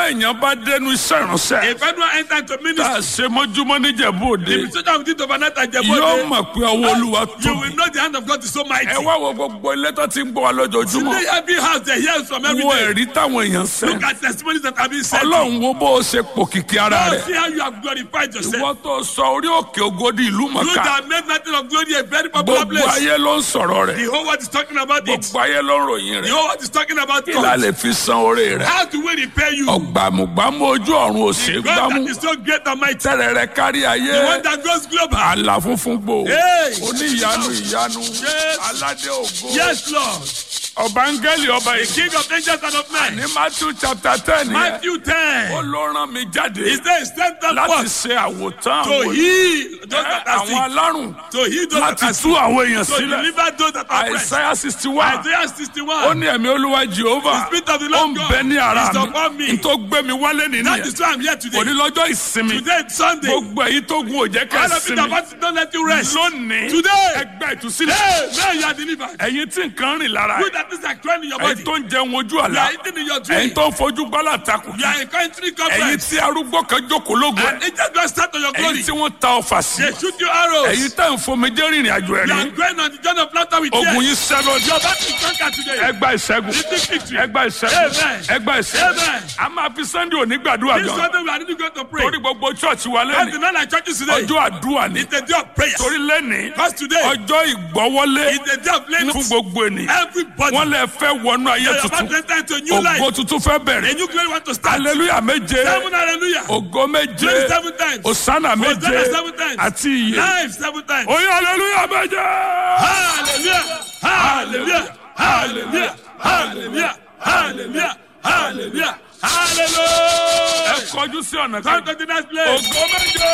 téèyàn bá dénú iṣẹ́ ìránṣẹ́ If anyone enter into tá ministry, a ṣe mọ́júmọ́ níjẹ̀bú òde the ministry of the overnight and yóò Jebode, mọ̀ pé ọwọ́ olúwa you tóbi. will know the hand of God is so mighty. ẹ wá wo gbogbo ilé tó ti ń gbọ́ wa lójoojúmọ́ Today, every house they hear from every wo day. ẹ̀rí táwọn èèyàn sẹ́ Look at testimonies that have been said. ọlọ́run wo bó o ṣe pòkìkí ara Now rẹ̀ see how you have glorified yourself. ìwọ tó sọ orí òkè ògodi ìlú You mọ̀ká that made nothing of glory a very popular gbogbo place. ayé ló ń sọ̀rọ̀ rẹ̀ The whole world is talking about it. gbogbo ayé ló ń ròyìn The rẹ̀ whole world is talking about kí la God. lè fi san oore rẹ̀ How do we repay you? ọ̀gbàmùgbàmù ojú ọ̀run òsè God gbámú that is so great and mighty. tẹ́rẹ̀ rẹ̀ kárí ayé The one that goes global. àlà funfun gbò Hey. oníyanu ìyanu Yes. aládé ògo Yes, Lord. ọba áńgẹ́lì ọba The ìkí King of angels and of men. ní matthew chapter ten yẹn Matthew ó 10. ló rán mi jáde His name is sent up láti forth ṣe àwòtán to àwọn heal those that are àwọn sick. alárùn To heal those that láti are tú sick. àwọn èèyàn To sílẹ̀ deliver those that are oppressed. àìsáyà sixty one Isaiah ó 61. ní ẹ̀mí olúwa jehova The spirit of the ó Lord ń God bẹ ní ara is upon mi me. n tó gbé mi wálé That nìyẹn is why I'm here today. òní lọ́jọ́ ìsinmi Today is Sunday. gbogbo èyí tó gun òjẹ́ All of you that kẹ́sìmì want to don't let you rest. lónìí Today. ẹgbẹ́ ìtúsílẹ̀ Hey, now you are delivered. ẹ̀yin tí nǹkan rìn lára You that is like crying in your body. ẹ̀yin tó ń jẹun ojú You àlá are eating in your dream. ẹ̀yin tó ń fojú gbọ́lá takò You are in country ẹ̀yin conference. tí arúgbó kan jókòó lógun And ẹ̀ angels don't start on your glory. ẹ̀yin tí wọ́n ta ọfà sí They shoot you arrows. ẹ̀yin tá ń fomijé rìnrìn àjò You are ẹ̀rín going on the journey of laughter with ogun tears. yín sẹ́ lójú Your battle is conquered today. ẹgbà ìṣẹ́gun Receive victory. ẹgbà ìṣẹ́gun Amen. ẹgbà ìṣẹ́gun Amen. a máa fi sunday òní gbàdúrà This gan Sunday we are really going to pray. torí gbogbo church wa That's the lẹ́nu night like churches today. ọjọ́ àdúrà ni It's a day of prayer. torí lẹ́ni Because today ọjọ́ ìgbọ́wọ́lé is the day of laying fún gbogbo ènìyàn everybody. wọ́n lè fẹ́ wọnú ayé You are about tuntun to enter into a new life. ògo tuntun fẹ́ A bẹ̀rẹ̀ new glory want to start. hallelujah méje Seven hallelujah. ògo méje Glory seven times. osana méje Hosanna seven times. àti iye Life seven times. oyin hallelujah méje. Hallelujah. Hallelujah. Hallelujah. Hallelujah. Hallelujah. Hallelujah. ẹ Hallelujah. kọjú sí ọ̀nà Come kan to the next place. ògo méje.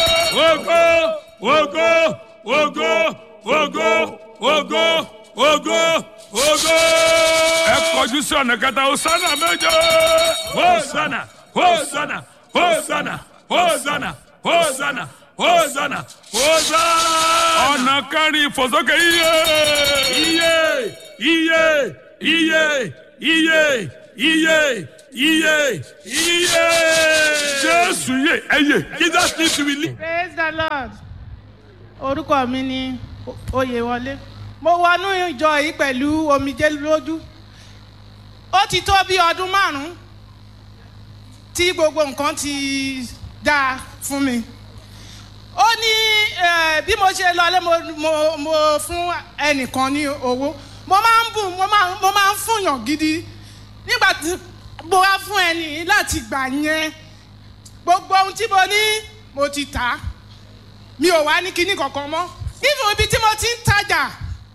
Ogo, ogo, ogo, ogo, ogo, ogo, ogo. ẹ kọjú sí ọ̀nà kẹta osana méje. Hosanna, Hosanna, Hosanna, Hosanna, Hosanna, Hosanna, Hosanna. ọ̀nà kẹrin ìfòsókè iye. Iye, iye, iye, iye, iye, iye, iye. jésù yé ẹyẹ. Jesus needs to be lead. praise the lord orúkọ mi ni oyèwọlé mo wọnú ìjọ yìí pẹ̀lú omijé lójú ó ti tó bí ọdún márùn-ún tí gbogbo nǹkan ti dáa fún mi ó ní eh, bí mo ṣe lọlé mo, mo, mo fún ẹnìkan ní owó mo máa ń bùn mo máa mo máa ń fúnyàn gidi nígbà tí mo wá fún ẹni yìí láti gbà yẹn gbogbo ohun tí mo ní mo ti tà á mi ò wá ní kinní kankan mọ́ nínú ibi tí mo ti ń tajà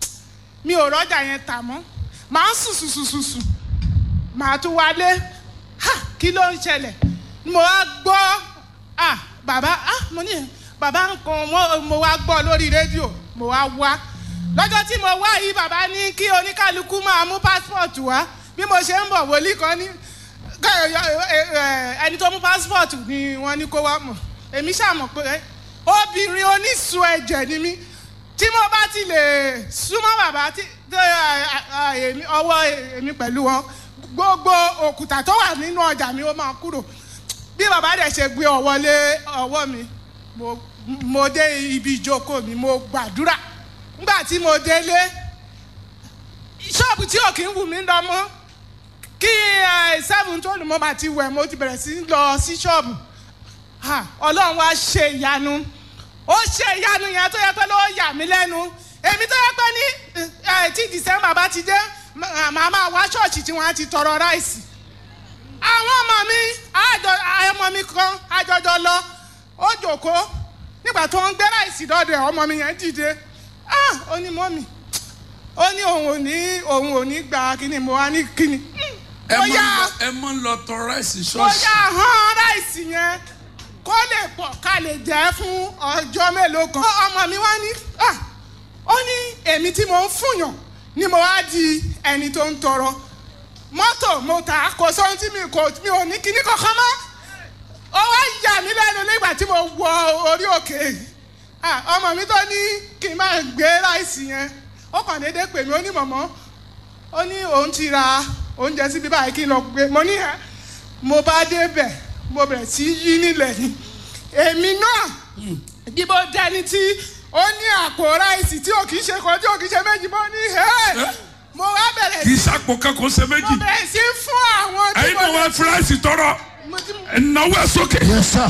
mi ò rọ́jà yẹn tà mọ́ màá ń sùn sùn sùn sùn sùn màá tún wálé ha kí ló ń ṣẹlẹ̀ mo wá gbọ́ ah bàbá ah mo ní bàbá nǹkan mo, mo wá gbọ́ lórí rédíò mo wá wá lọ́jọ́ tí mo wá yìí bàbá ní kí oníkálukú máa mú pásítọ̀tù wá bí mo ṣe ń bọ̀ wòlíì kan ní ká- ẹ- ẹ- ẹ- ẹni tó mú pásítọ̀tù ni wọ́n ní kó wá mọ̀ èmi ṣàmọ̀ pé obìnrin onísun ẹ̀jẹ̀ ni mí tí mo bá ti lè súnmọ́ bàbá tí tí, ẹ, ẹ, èmi- ọwọ́ èmi pẹ̀lú wọn gbogbo òkúta tó wà nínú ọjà mi ó máa kúrò bí bàbá dẹ̀ ṣe gbé ọwọ́ lé ọwọ́ mi mo mo dé ibi ìjókòó mi mo gbàdúrà nígbà tí mo délé ṣọ́ọ̀bù tí ò kí ń wù mí lọ mọ́ kí ẹ seven tó lù mọ́ bá ti wẹ̀ mo ti bẹ̀rẹ̀ sí í lọ sí ṣọ́ọ̀bù Ha, ọlọ́run wá ṣe ìyanu ó ṣe ìyanu yẹn tó yẹ pé ló yà mí lẹ́nu èmi tó yẹ pé ní ẹ tí december bá ti dé mà- màá máa wá ṣọ́ọ̀ṣì tí wọ́n á ti tọrọ ráìsì àwọn ọmọ mi àjọ ọmọ mi kan àjọjọ lọ ó jòkó nígbà tó ń gbé ráìsì dọ́dọ̀ ẹ̀ ọmọ mi yẹn dìde ah ó ní mọ́mì ó ní òun ò ní òun ò ní gba kíni mo wá ní kíni ẹ ó mọ yá lọ ẹ mọ lọ tọrọ ẹsì ó ṣọọṣì. yá hàn ráìsì yẹn kó lè pọ̀ ká lè jẹ́ fún ọjọ́ mélòó kan. ọmọ mi wá ní ah, ó ní èmi tí mo ń fúnyàn ni mo wá di ẹni tó ń tọrọ mọ́tò mo tà á kò sóhun tí mi kò mi ò ní kíní kankan mọ́ ó wá yà mí lẹ́nu nígbà tí mo wọ orí òkè Ah, ọmọ mi tó ní kí n máa gbé ráìsì yẹn ó kàn déédéé pè mí ó ní mọ̀mọ́ ó ní òun ti ra oúnjẹ síbi báyìí kí n lọ gbé mo ní ẹ mo bá débẹ̀ mo bẹ̀rẹ̀ sí í yí nílẹ̀ ni èmi náà bí mo dẹni tí ó ní àpò ráìsì tí ò kì í ṣe kan tí ò kì í ṣe méjì mo ní ẹ́ mo wá bẹ̀rẹ̀ kì í sí sàpò kankan ṣe mo méjì bẹ̀rẹ̀ sí fún àwọn tí ẹyin mo náà wá fúláìsì tọrọ mo ti ẹnáwó ẹ sókè Yes, sir.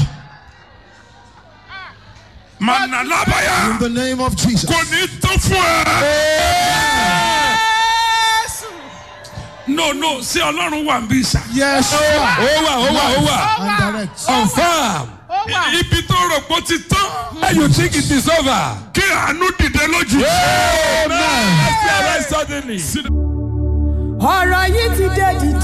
mànà lábàyà In the name of Jesus. kò ní tó fún ẹ. Jésù no no ṣé ọlọ́run wà ń bí sà. Yes, sir. ó wà ó wà ó wà ó wà And direct. confam ó wà ibi tó rò pé ó ti tán and you think it is over. kí àánú dìde lójú. amen. let's see arise suddenly. ọ̀rọ̀ yìí ti dé dìde.